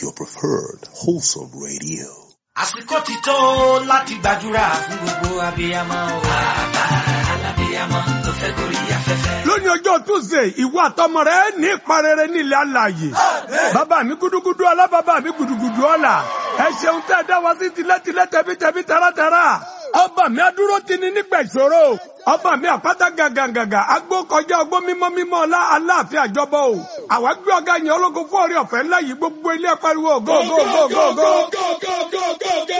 your preferred wholesome radio. àsìkò ti tó láti gbàdúrà fún gbogbo abiyamọ o. bàbá alábiyamọ tó fẹ́ gorí afẹ́fẹ́. lónìí ọjọ́ tuesday ìwọ àtọmọ rẹ ní ìparẹ́rẹ́ nílẹ̀ alààyè bàbá mi gúdúgúdú ọlá bàbá mi gùdùgùdù ọlá ẹ ṣeun tẹ́ ẹ dá wa sí tilẹ̀tilẹ̀ tẹ̀bítẹ̀bí taratara ọba mi adúró ti ní nígbà ìṣòro ọba mi àpáta gàgàgàgà agbó kọjá ọgbó mímọ́ mímọ́ ọlá aláàfin àjọbọ o àwa gbé ọgá yẹn ológun fún orí ọ̀fẹ́ ńlá yìí gbogbo ilé pariwo go go go go go.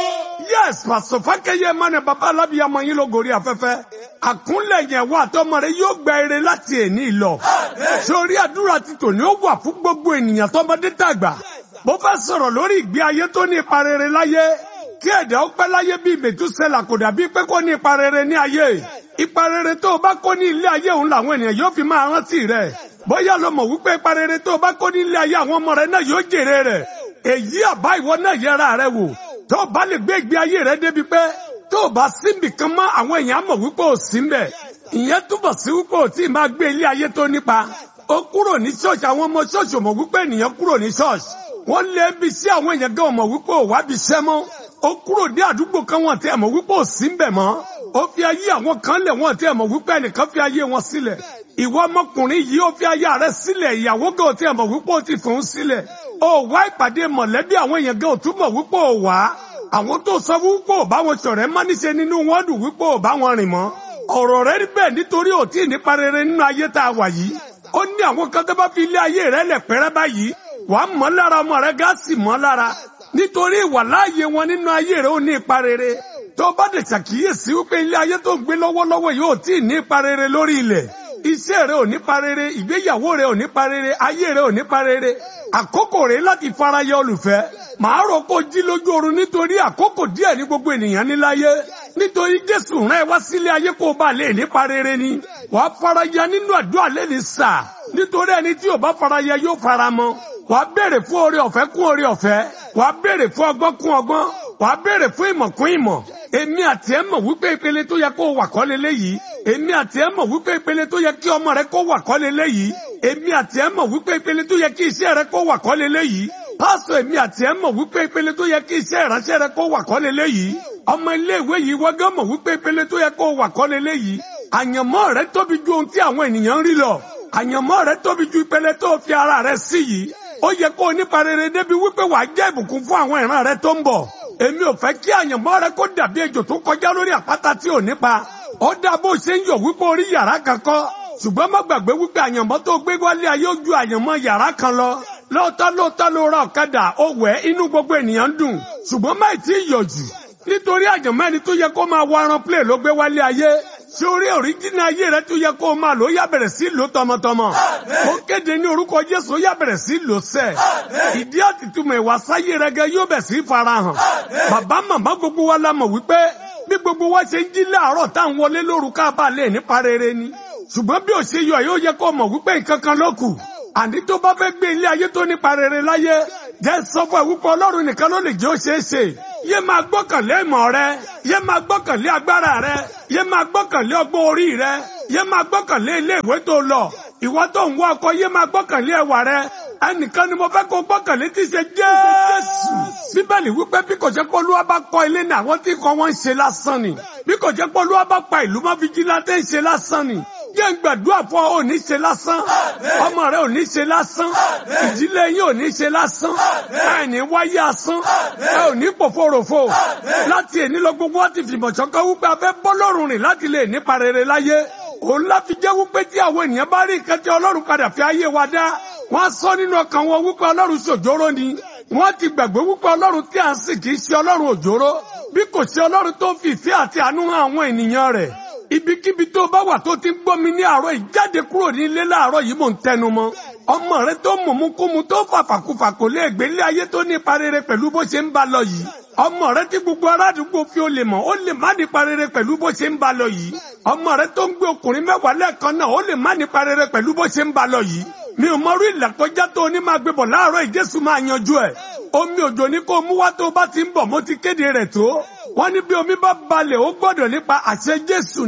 yes pàṣẹ fákẹyẹ mọ́nà bàbá alábìyamọ yín ló gorí afẹ́fẹ́ àkúnlẹ̀ yẹn wà tọmọ rẹ yóò gba eré láti èní lọ sórí àdúrà ti tòní ó wà fún gbogbo ènìyàn tọmọdé tàgbà bó fẹ́ sọ̀rọ̀ lórí ìgbé ayé tó ní ipa rere láyé kí ẹ̀dá ó pẹ́ láyé bíi mẹ̀túsẹ́là kò dàbí pé kó ní ipa rere ní ayé ipa rere tó o bá kó ní ilé ayé òun làwọn ènìyàn yóò fi máa rántí rẹ̀ bóyá lo mọ̀ wípé ipa rere tó o bá kó ní ilé ayé àwọn ọmọ rẹ náà yóò jèrè rẹ̀ èyí àbá ìwọ náà yẹra rẹ wò tó o bá lè gbé ìgbé ayé rẹ débi pé tó o bá síbì kan mọ́ àwọn èèyàn mọ̀ wípé o sí mbẹ̀ ìyẹn túbọ̀ sí wípé o tí ì máa gbé ilé ayé tó nípa ó kúrò ní ṣọ́ọ̀ṣì àwọn ọmọ ṣọ́ọ̀ṣì mọ̀ wípé ènìyàn kúrò ní ṣọ́ọ̀ṣì wọ́n lé bí sí àwọn èèyàn gan mọ̀ wípé ò wá bí iṣẹ́ mọ́ ó kúrò dé àdúgbò kan wọn tí ẹ mọ̀ wípé ò sí mbẹ̀ mọ́ ó fi ayé àwọn kan lẹ̀ wọn tí ẹ mọ̀ wípé ẹnìkan fi ayé wọn sílẹ̀ ìwọ ọmọkùnrin yìí ó fi ayé rẹ̀ sílẹ̀ ìyàwó gan tí ẹ mọ̀ wípé ó ti fòun sílẹ̀ ó wá ìpàdé mọ̀lẹ́bí àwọn èèyàn gan ò tún mọ̀ wípé ò wá àwọn tó sọ wípé ò bá wọn ṣọ̀rẹ́ má níṣe nínú wọn dùn wípé ò bá wọn rìn mọ́ ọ̀rọ̀ rẹ̀ rí bẹ́ẹ̀ nítorí ò tí ì nípa rere nínú ayé tá a wà yìí ó ní àwọn kan tó bá fi ilé ayé rẹ̀ lẹ̀ pẹ́rẹ́ báyìí wà á mọ́ lára ọmọ rẹ̀ gáàsì mọ́ lára nítorí ìwà láàyè wọn nínú ayé rẹ̀ ó ní ipa rere tó bá dẹ̀ ṣàkíyèsí wípé ilé ayé tó ń gbé lọ́wọ́lọ́wọ́ yìí ò tí ì ní ipa rere lórí ilẹ̀ iṣẹ́ rẹ̀ ò ní pa rere ìgbéyàwó rẹ̀ ò ní pa rere ayé rẹ̀ ò ní pa rere àkókò rẹ̀ láti farayọ olùfẹ́ màá rò kó jí lójú oorun nítorí àkókò díẹ̀ ní gbogbo ènìyàn níláyé nítorí jésù rán ẹ wá sílé ayé kó o bá lè nípa rere ni wàá faraya nínú àdúrà lẹ́ni sà nítorí ẹni tí ò bá faraya yóò fara mọ́ wàá béèrè fún oore ọ̀fẹ́ kún oore ọ̀fẹ́ wàá béèrè fún ọgbọ́n kún ọgbọ́n wàá béèrè fún ìmọ̀ kún ìmọ̀ èmi àti ẹ mọ̀ wípé ìpele tó yẹ kó wà kọ́ leléyìí èmi àti ẹ mọ̀ wípé ìpele tó yẹ kí ọmọ rẹ kó wà kọ́ leléyìí èmi àti ẹ mọ̀ wípé ìpele tó yẹ kí iṣẹ́ rẹ kó wà kọ́ leléyìí pásítọ̀ èmi àti ẹ mọ̀ wípé ìpele tó yẹ kí iṣẹ́ ìránṣẹ́ rẹ kó wà kọ́ leléyìí ọmọ iléèwé yìí wọ́gán mọ̀ wípé ìpele tó yẹ kó wà kọ́ leléyìí àyànmọ́ rẹ tóbi ju ohun tí àwọn ènìyàn ń rí lọ àyànmọ́ rẹ tóbi ju ìpele tó fi ara rẹ sí yìí ó yẹ kó o nípa rere débi wípé wàá jẹ́ ìbùkún fún àwọn ìran rẹ tó ń bọ̀ èmi ò fẹ́ kí àyànmọ́ rẹ kó dàbí ejò tó kọjá lórí àpáta tí ò nípa ó dá bó ṣe ń yọ̀ wípé orí yàrá kan kọ́ ṣùgbọ́n má gbàgbé wípé àyànmọ́ tó gbé wálé ayé ó ju àyànmọ́ yàrá kan lọ lóòótọ́ lóòótọ́ ló ra ọ̀kadà ó wẹ̀ inú gbogbo ènìyàn ń dùn ṣùgbọ́n má tí ì yọ̀ jù nítorí àyànmọ́ ẹni tó yẹ kó máa wọ aran plé ló gbé wálé ayé ṣé orí òríjìnà ayé rẹ tó yẹ kó o máa lò ó yá bẹ̀rẹ̀ sí lò tọmọtọmọ ó kéde ní orúkọ Jésù ó yá bẹ̀rẹ̀ sí lò sẹ́ ìdí àtìtúmọ̀ ìwà sáyé rẹ gẹ yóò bẹ̀ sí farahàn bàbá màmá gbogbo wa la mọ̀ wípé bí gbogbo wa ṣe ń jí láàárọ̀ tá à ń wọlé lóru ká bá lè nípa rere ni ṣùgbọ́n bí ò ṣe yọ yóò yẹ kó mọ̀ wípé nǹkan kan ló kù àní tó bá fẹ́ gbé ilé ayé tó nípa rere láyé jẹ́ sọ fún ẹ wípé Ọlọ́run nìkan ló lè jẹ́ ó ṣeé ṣe yé máa gbọ́kànlé ìmọ̀ rẹ yé máa gbọ́kànlé agbára rẹ yé máa gbọ́kànlé ọgbọ́n orí rẹ yé máa gbọ́kànlé ilé ìwé tó lọ ìwọ tó ń wá ọkọ yé máa gbọ́kànlé ẹwà rẹ ẹnìkan ni mo fẹ́ kó gbọ́kànlé tí ṣe Jésù bíbélì wípé bí kò jẹ́ pé Olúwa bá kọ́ ilé ní àwọn tí kọ́ wọ́n ń ṣe lásán ni bí kò jẹ́ pé Olúwa bá pa ìlú mọ́ fìjìláńtẹ́ ń ṣe lásán ni jẹ́ ń gbàdúrà fún ọ ò ní ṣe lásán ọmọ rẹ ò ní ṣe lásán ìdílé yín ò ní ṣe lásán ẹ ní wáyé asán ẹ ò ní pòfòròfò láti èní lọ gbogbo wọn ti fìmọ̀ ṣọ̀kan wípé a fẹ́ bọ́ lọ́rùn rìn láti lè nípa rere láyé òun láti jẹ́ wípé tí àwọn ènìyàn bá rí nǹkan tí Ọlọ́run padà fi ayé wa dá wọ́n á sọ nínú ọkàn wọn wípé Ọlọ́run ṣòjóró ni wọ́n ti gbàgbé wípé Ọlọ́run tí à ń sìn kì í ṣe Ọlọ́run òjóró bí kò ṣe Ọlọ́run tó fi ìfẹ́ àti àánú hàn àwọn ènìyàn rẹ̀ ibikíbi tó bá wà tó ti ń gbọ́ mi ní àárọ̀ yìí jáde kúrò ní ilé láàárọ̀ yìí mò ń tẹnu mọ́ ọmọ rẹ tó mọ̀múkúmu tó fàfàkùfà kò lè gbé ilé ayé tó nípa rere pẹ̀lú bó ṣe ń bá lọ yìí ọmọ rẹ tí gbogbo aládùúgbò fi ó lè mọ̀ ó lè má nípa rere pẹ̀lú bó ṣe ń bá lọ yìí ọmọ rẹ tó ń gbé ọkùnrin mẹ́wàá lẹ́ẹ̀kan náà ó lè má nípa rere pẹ̀lú bó ṣe ń bá lọ yìí mi ò mọrú ìlàkọjá tó ní máa gbé bọ̀ láàárọ̀ ìjésù máa yanjú ẹ̀ omi òjò ní kó mú wá tó bá ti ń bọ̀ mo ti kéde rẹ̀ tó wọ́n ní bí omi bá balẹ̀ ó gbọ́dọ̀ nípa àṣẹ jésù ni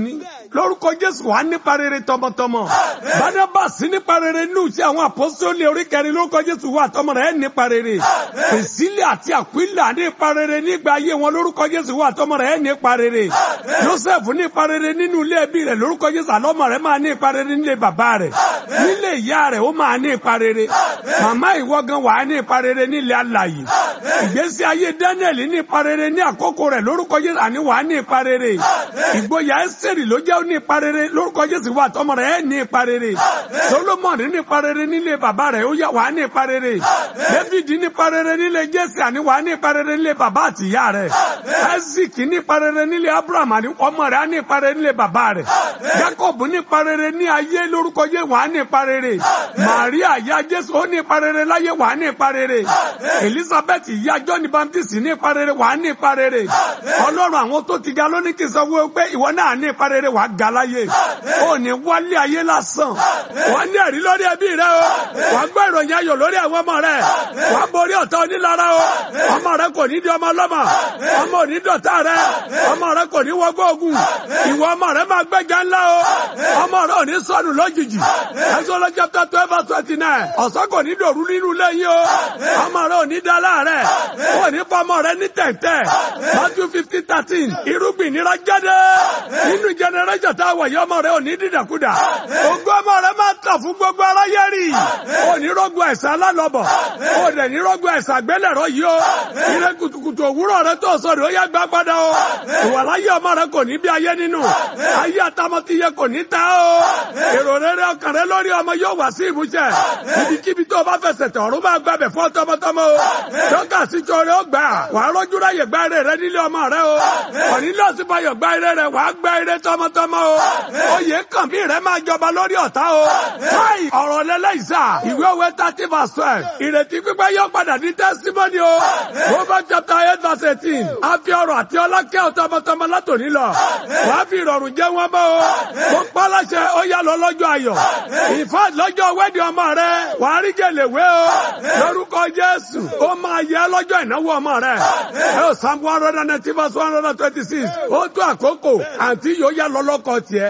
lórúkọ jésù wà nípa rere tọmọtọmọ barnabas nípa rere nù sí àwọn àpọ́sítélì orí kẹrin lórúkọ jésù wà tọmọ rẹ̀ nípa rere pèsílẹ̀ àti àkúìlà nípa rere nígbà ayé wọn lórúkọ jésù wà tọmọ rẹ̀ nípa rere joseph nípa rere nínú ilé ẹbí rẹ̀ lórúkọ jésù àlọ́mọ rẹ̀ máa nípa rere nílé bàbá rẹ̀ nílé ìyá rẹ̀ ó máa nípa rere màmá ìwọ gan wà nípa rere nílé alàyè ìgbésí ayé daniel nípa rere ní àkókò rẹ̀ lórúkọ jésù àní wà nípa rere ìgboyà ẹsẹ̀rì ló jẹ́ ní ipa rere lórúkọ jésù wà tọmọ rẹ̀ ẹ̀ ní ipa rere solomon ní ipa rere nílé bàbá rẹ̀ ó yà wà ní ipa rere david ní ipa rere nílé jésì àní wà ní ipa rere nílé bàbá àti ìyá rẹ̀ isaac ní ipa rere nílé abraham àní ọmọ rẹ̀ á ní ipa rere nílé bàbá rẹ̀ jacob ní ipa rere ní ayé lórúkọ jésù wà ní ipa rere maria ìyá jésù ó ní ipa rere láyé wà ní ipa rere elizabeth ìyá john baptist ní ipa rere wà ní ipa rere ọlọ́run àwọn tó ti ga lónìí kì í sọ wọ́n pé ìwọ náà ní ipa rere wà á ga láyé ó ní wálé ayé lásán wà á ní ẹ̀rí lórí ẹbí rẹ o wà á gbọ́ ìròyìn ayọ̀ lórí àwọn ọmọ rẹ wà á borí ọ̀tá onílára o ọmọ rẹ kò ní di ọmọ ọlọ́mọ ọmọ ò ní dọ̀tá rẹ ọmọ rẹ kò ní wọgbọ́ ogun ìwọ ọmọ rẹ máa gbẹ́jà ńlá o ọmọ rẹ ò ní sọnù lójijì ẹ̀sọ́ lọ́jọ́ tó twelve and twenty nine ọ̀sán kò ní dòru nínú lẹ́yìn o ọmọ rẹ ò ní dá láàrẹ̀ ò ní fọmọ rẹ ní tẹ̀tẹ̀ Matthew fifteen thirteen irúgbìn nira jáde nínú jẹnẹrẹjọ tá a wà yọ ọmọ rẹ ò ní dídàkudà ògo ọmọ rẹ máa tàn fún gbogbo aráyé rí ò ní rọgbọ ẹsẹ alálọbọ ò dẹ ní rọgbọ ẹsẹ àgbélẹ̀rọ yìí o ire kùtùkùtù òwúrọ̀ rẹ tó sọ rẹ ó yá gbá padà o ìwàláyé ọmọ rẹ kò ní bí ayé nínú ayé àtàmọtìyẹ kò ní ta o èrò rere ọkàn rẹ lórí ọmọ yóò wá sí ìmúṣẹ ibikíbi tó o bá fẹsẹ̀ tẹ̀ ọ̀run máa gbàbẹ̀ fún tọmọtọmọ o dọ́kà síjọ rẹ ó gbà wàá rọ́jú ráyè gbá ire rẹ nílé ọmọ rẹ o òní lọ́sibọ̀yọ̀ gbá ire rẹ wàá gbá ire tọmọtọmọ o oyè kàn bí rẹ máa jọba lórí ọ̀tá o káì ọ̀rọ̀ lẹ́lẹ́yìísà ìwé òwe thirty verse twelve ìrètí pípẹ́ yóò padà ní testimony o Proverbs chapter eight verse eighteen a fi ọrọ̀ àti ọlá kẹ́ ọ tọmọtọmọ látòní lọ wàá fi ìrọ̀rùn jẹ́ wọn bọ́ o mo pa láṣẹ ó yá lọ lọ́jọ́ ayọ̀ ìfà lọ́jọ́ wẹ́dì ọmọ rẹ wàá rí gèlèwé o lórúkọ Jésù ó máa yẹ lọ́jọ́ ìnáwó ọmọ rẹ ẹ ò Psalm one hundred and ninety verse one hundred and twenty six ó tó àkókò àǹtí yóò yá lọ lọ́kọ tiẹ̀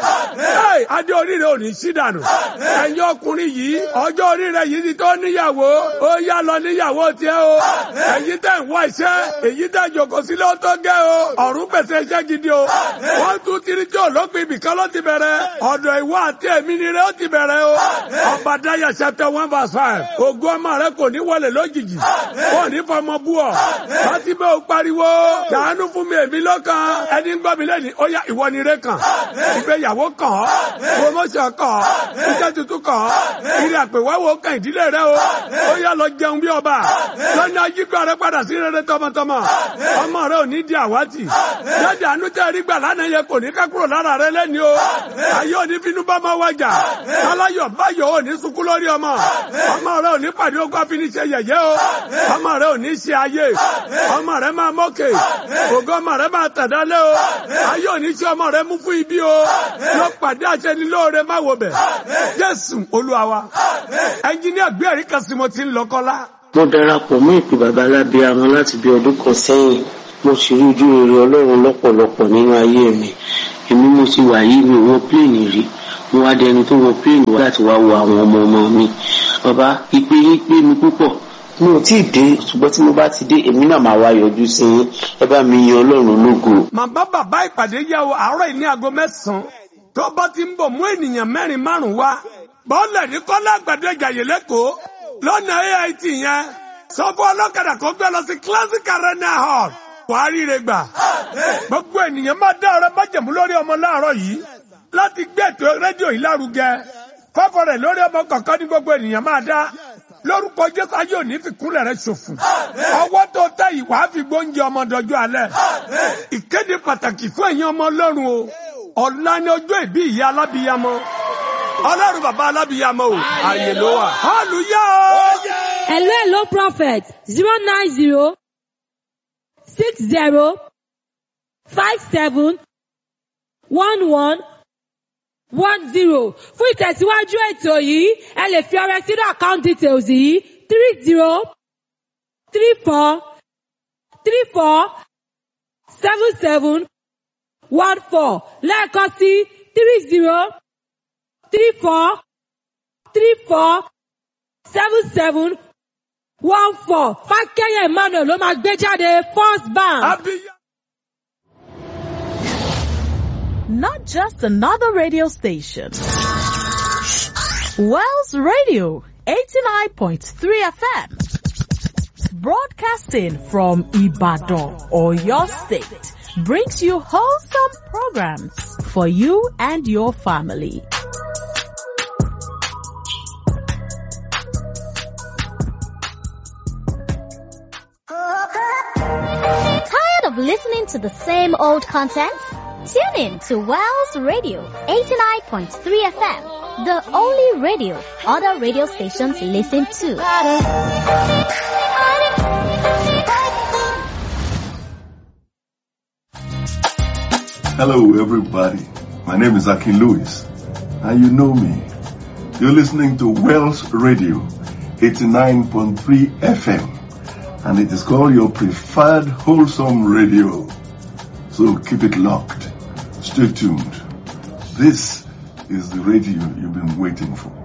adé oríire ò ní sí dànù ẹ̀yin ọkùnrin yìí ọjọ́ oríire yìí ti tó níyàwó ó yá lọ níyàwó tiẹ̀ o ẹ̀yin tẹ̀ ń wá iṣẹ́ èyí tẹ̀ jòkó sílé ó tó gẹ́ o ọ̀run pèsè iṣẹ́ gidi o one two three tí olópin ibìkan ló ti bẹ̀rẹ̀ ọ̀dọ̀ ìwọ àti èmi ni rẹ ó ti bẹ̀rẹ̀ o ọba dáyà chapter one verse five ògo ọmọ rẹ kò ní wọlé lójijì kò ní fọmọ bú ọ láti bẹ́ o pariwo ṣàánú fún mi èmi lọ́kàn ẹni ń gbọ́ mi lẹ́nu ó yá ìwọ ni rẹ kàn ìgbéyàwó kàn ọ́ promotion kàn ọ́ iṣẹ́ tuntun kàn ọ́ ìrìn àpèwáwò kàn ìdílé rẹ o ó yá lọ jẹun bí ọba lọ́nà ayígbà rẹ padà sí rere tọmọtọmọ ọmọ rẹ ò ní di àwátì jáde àánú tẹ́ rí gbà lánàá yẹ kò ní ká kúrò lára rẹ lẹ́ni o ayé òní finú bá máa wájà aláyọ̀ báyọ̀ ò ní sunkún lórí ọmọ ọmọ rẹ ò ní pàdé ogun àfiníṣe yẹ̀yẹ́ o ọmọ rẹ ò ní ṣe ayé ọmọ rẹ máa mọ́kè ògo ọmọ rẹ máa tẹ̀dálé o ayé òní ṣe ọmọ rẹ mú fún ibi o lọ pàdé àṣẹnilóore má wo bẹ̀ jésù olúwa wa ẹnjíníà gbé ẹ̀rí kan sí mo ti ń lọ kọ́lá. mo darapọ̀ mọ́ ìpè bàbá alábíàmọ́ láti bí ọdún kan sẹ́yìn mo sì rí ojú rere ọlọ́run lọ́pọ̀lọpọ̀ nínú ayé mi èmi mo ti wà yìí mi ò wọ pléènì rí mo wá dẹni tó wọ pléènì wá láti wá wo àwọn ọmọ ọmọ mi bàbá ìpè yín pé mi púpọ̀ mi ò tí ì dé ṣùgbọ́n tí mo bá ti dé èmi náà máa wá yọjú sí yín ẹ bá mi yan ọlọ́run lógo. màmá bàbá ìpàdé yà wọ àárọ̀ yìí ní aago mẹ́sàn-án tó bá ti ń bọ̀ mú ènìyàn mẹ́rin márùn-ún wá bọ́ọ̀lù ní kọ́lá àgbàdo ìjàyè lẹ́kọ̀ọ́ lọ́nà AIT yẹn sọ fún ọlọ́kadà kó gbé lọ sí classic arena hall wàá ríire gbà gbogbo ènìyàn máa dá ọrẹ májẹ̀mú lórí ọmọ láàárọ̀ yìí láti gbé ètò rédíò yìí lárugẹ fọ́fọ́ rẹ̀ lórí ọmọ kọ̀ọ̀kan ní gbogbo ènìyàn máa dá lórúkọ jésù ayé òní fi kúnlẹ̀ rẹ̀ ṣòfò ọwọ́ tó tẹ ìwà á fi gbóúnjẹ ọmọ dọjọ́ alẹ́ ìkéde pàtàkì fún ẹ̀yin ọmọ ọlọ́run o ọ̀la ni ọjọ́ ìbí ìyá alábìyamọ ọlọ́run bàbá alábìyamọ o àyè ló wà hallelujah o. Hello, hello, prophet. Zero nine zero six zero five seven one one one zero. Fún ìtẹ̀síwájú ètò yìí, ẹ lè fi ọrẹ sínú account details yìí three zero three four three four seven seven one four lẹ́ẹ̀kan sí three zero three four three four seven seven one four fákẹ́yẹ̀ emmanuel ló máa gbé jáde first bank. abiya. not just another radio station. Wells Radio 89.3 FM. Broadcasting from Ibadan or your state brings you wholesome programs for you and your family. Tired of listening to the same old content? Tune in to Wells Radio 89.3 FM, the only radio other radio stations listen to. Hello, everybody. My name is Akin Lewis, and you know me. You're listening to Wells Radio 89.3 FM, and it is called your preferred wholesome radio. So keep it locked. Stay tuned. This is the radio you've been waiting for.